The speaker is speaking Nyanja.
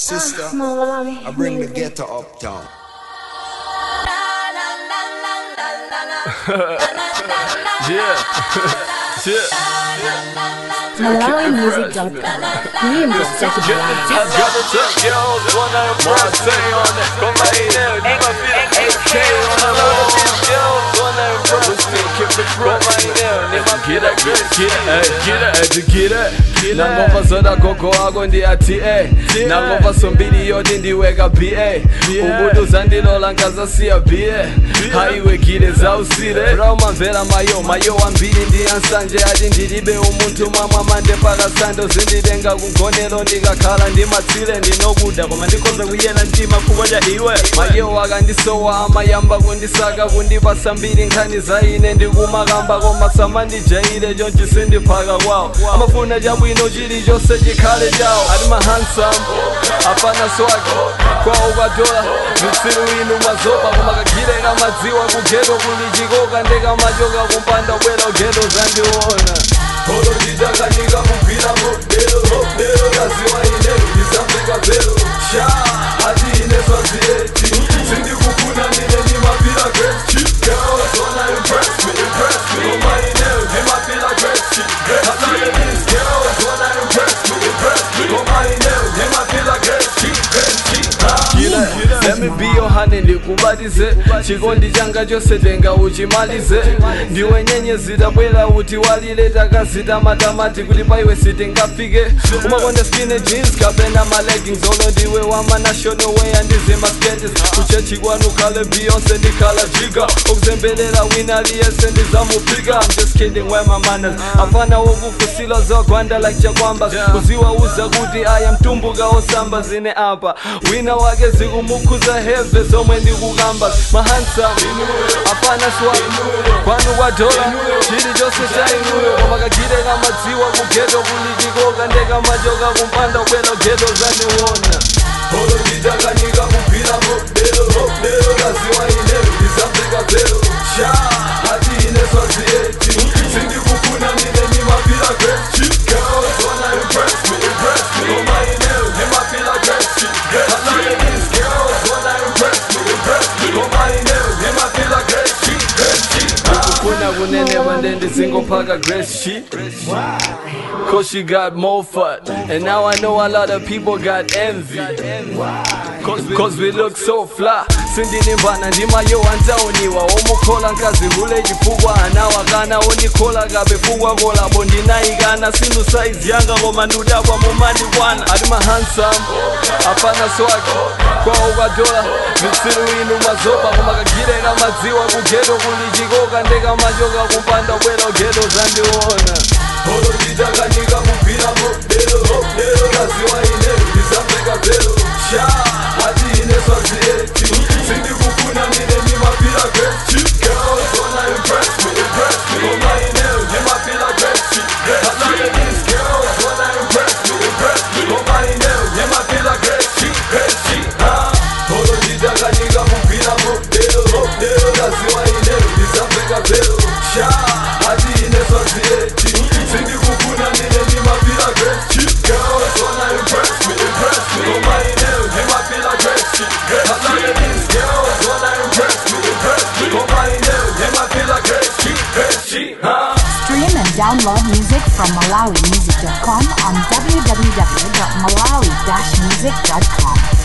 Sister, Malawi. I bring the ghetto uptown. Yeah. yeah. MalawiMusic.com. Dream is set to blind. I got the top girls, one of them bras say on it. Come right there, you might feel the AK on the road. These girls, one of them bras say, keep the front right there. They might get it, get it, get it, get it, get it. nangomva zoda gogo wako ndiyati e nangomva sombili yoti ndiweka ba ubuti uzandilola nkazasiya ba hayiwekile zausile rawumamvera mayo mayo wambili ndiyansanje ati ndilibe umunthu mwamwa mande pakasando zindilenga kungonelo ndikakhala ndimatsile ndinokuda koma ndikhoza kuyena mtima kukonja iwe mayo akandisowa amayamba kundisaka kundipasa mbiri nkhani za ine ndikumakamba koma samandijaile chonchi sindiphaka kwawo amafuna chabwino chilichonse chikhale chawo ati mahansam apana swake kwawo kwadola mtsilu inu mazopa koma kagile kamadziwa kugeto kuli chikoka ndekamachoka kumpanda bwera ugeto zandiona Olo ndidakanika kugwira modelo modelo kaziwa ine ndisafika velo sha ati ine swazieti sindikufuna nine ndimapira great shit girls wanna impress me impress me koma ine ndimapira great shit I like these girls wanna impress me impress me koma ine ndimapira great shit great shit Let me be your honey ndikubatize chikondi changa chose tenga uchimalize ndiwe nyenyezi tabwera uti walile takazita matamati kuti paiwe sitingafike umakonda skinny jeans kapena maleggings olo ndiwe wamanational way andize masketes kuchechi kwanu khale beyonce ndikhala jiga okuzembelela wina liyese ndizamupika I'm just kidding where my manners afana wokufusila zagwanda like chakwamba kuziwauza kuti aya mtumbuka osamba zine apa wina wake zikumukhuza heve zomwe ndikukamba mahansam apana swag kwanu kwadola chili chose cha inuyo koma kagire kamadziwa kugeto kuli chikoka ndekamachoka kumpanda bwera geto zaniwona olo ndidakanika kugwira modelo modelo kaziwa ine ndisafika velo sha ati ine swazieti sindikufuna nine ndimapira great shit girls wanna impress me impress me koma ine ndimapira great shit I like these girls wanna impress me impress me koma ine ndimapira great shit great shit ukufuna kuneneva ndendizingophaka great shit Cause she got more fun And now I know a lot of people got envy Cause we, Cause we look so fly sindinimbana ndimayo wanzaoniwa omukhola nkazi kule chifukwa anawakana ondikhola kabe fukwa kolabo ndinayikana sindu saizi yanga koma ndudabwa mumandikwana ati mahansam apana swake kwawo kwadola mitsilu inu mazopa koma kagire kamadziwa kugeto kuli chikoka ndekamachoka kumpanda bwera ugeto zandiona olo ndidakanika kugwira modelo modelo kaziwa ine ndisafika velo sha ati ine swazieti sindikufuna nine ndimapira great shit girls wanna impress me impress me koma ine ndimapira great shit I like these girls wanna impress me impress me koma ine ndimapira great shit great shit huh? olo ndidakanika kugwira modelo modelo kaziwa ine ndisafika velo sha ati ine swazieti sindikufuna nine ndimapira great shit girls wanna impress me impress me koma ine ndimapira great shit I like these girls wanna impress me impress me koma ine ndimapira great shit great shit huh? Stream and download music from MalawiMusic.com on www.malawi-music.com.